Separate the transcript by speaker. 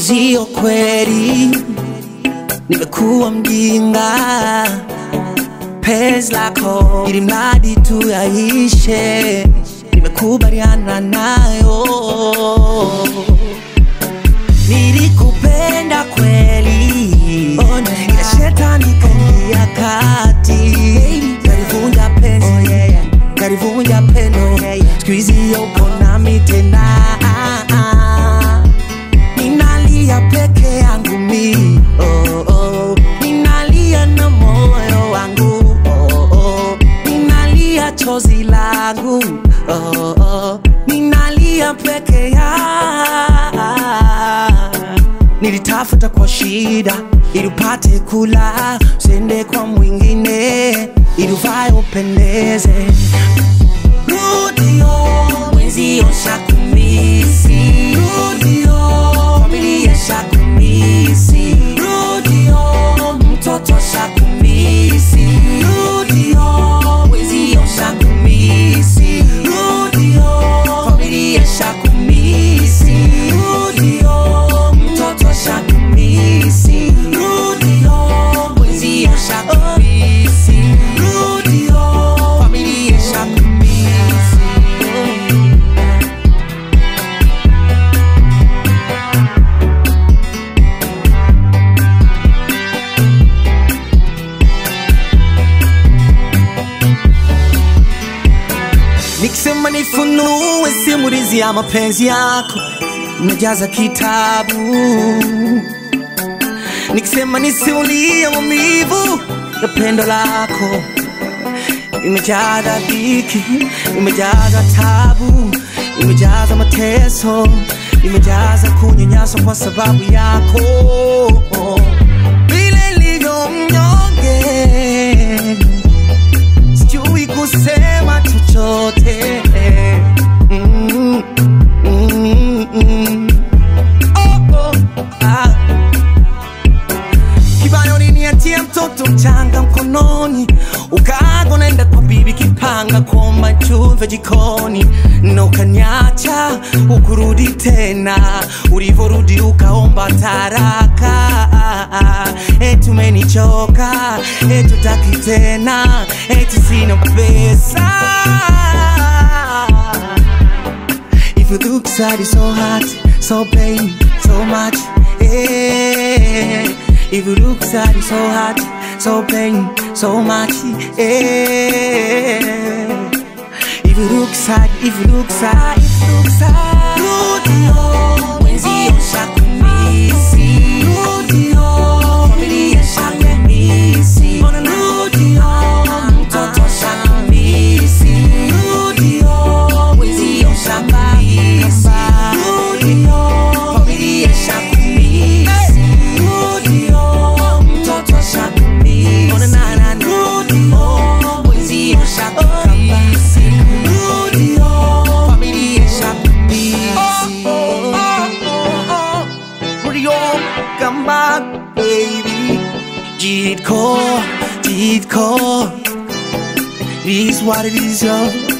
Speaker 1: Mwenzio kweli nimekuwa mjinga, penzi lako ili mradi tu yaishe, nimekubaliana nayo. Nilikupenda kweli, ona ila shetani kaingia kati, kalivunja penzi, kalivunja pendo, siku hizi yupo nami tena ninalia peke yangu mi oh, oh. ninalia na moyo wangu oh, oh. ninalia chozi langu oh, oh. ninalia peke ya nilitafuta kwa shida ili upate kula usende kwa mwingine ili uvae upendeze rudio mwenzio shakumisi rudio familia shakumisi rudio mtoto shakumisi rudio mwenzio shakumisi rudio familia shakumisi rudio mtoto shakumisi rudio mwenzio shakumisi rudio familia shakumisi Nikisema nifunue simulizi ya mapenzi yako, najaza kitabu. Nikisema nisimulie maumivu ya pendo lako, imejaza dhiki, imejaza tabu, imejaza mateso, imejaza kunyanyaswa kwa sababu yako, vile nilivyo mnyonge sijui kusema chochote mm, mm, mm. Oh, oh, ah. Kibayoni niatie mtoto mchanga mkononi, ukago naenda kwa bibi kipanga kuomba chumve jikoni, na ukaniacha ukurudi tena, ulivorudi ukaomba taraka, eti umenichoka, eti utaki tena, eti sina pesa. If you look sad, it's so hot, so pain, so much. Yeah. If you look sad, it's so hot, so pain, so much. Yeah. If you look sad, if you look sad, if you look sad. Rudio, mwenzio shakumisi. Rudio, familia shakumisi. Rudio, mtoto shakumisi. Rudio, mwenzio shakumisi. Rudio, familia shakumisi. Rudio, mtoto shakumisi. Rudio, mwenzio shakumisi. Rudio, familia shakumisi. Rudio, come back, baby. Jit core, Jit core. It is what it is, yo.